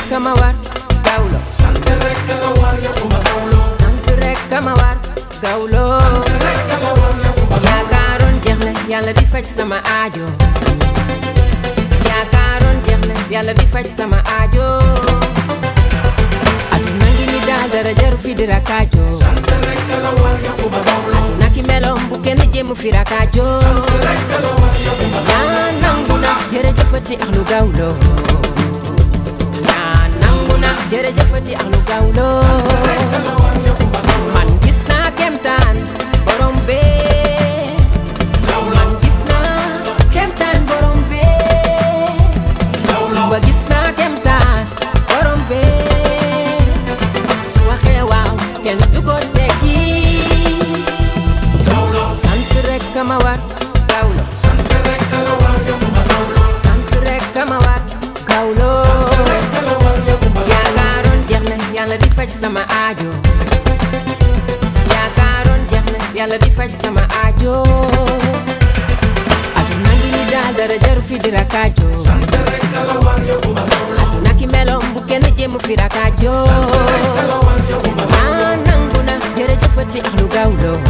kama war gawlo sant rek la war yokkuma gawlo sant rek kama war gawlo rek la war yokkuma yaakaaroon jeex na yàlla di faj sama aajo yaakaaroon jeex na yàlla di faj sama aajo aduna ngi ni daal dara jaru fi di rakaajo sant rek la war yokkuma gawlo naki meloom bu kenn jéem fi rakaajo rek la war yokkuma yaa nangu na jërëjëfati ak lu gawlo yaa nangu na jërëjëfati ak lu gawlo rek la war yokkuma gawlo man gis naa kemtaan borom bee man gis naa kemtaan borom bee ba gis naa kemtaan borom bee su waxee waaw kenn du ko tekki gawlo sant rek kama war gawlo sant rek la war yokkuma gawlo sant rek kama war gawlo rek la war yokkuma yaakaaroon jeex na yàlla di faj sama aajo yaakaaroon jeex na yàlla di faj sama aajo aduna ngi ni daal dara jaru fi di rakaajo sant rek la war yokkuma gawlo naki meloom bu kenn jéem fi rakaajo la war yokkuma seen naa nangu na jërëjëfati ak lu gawlo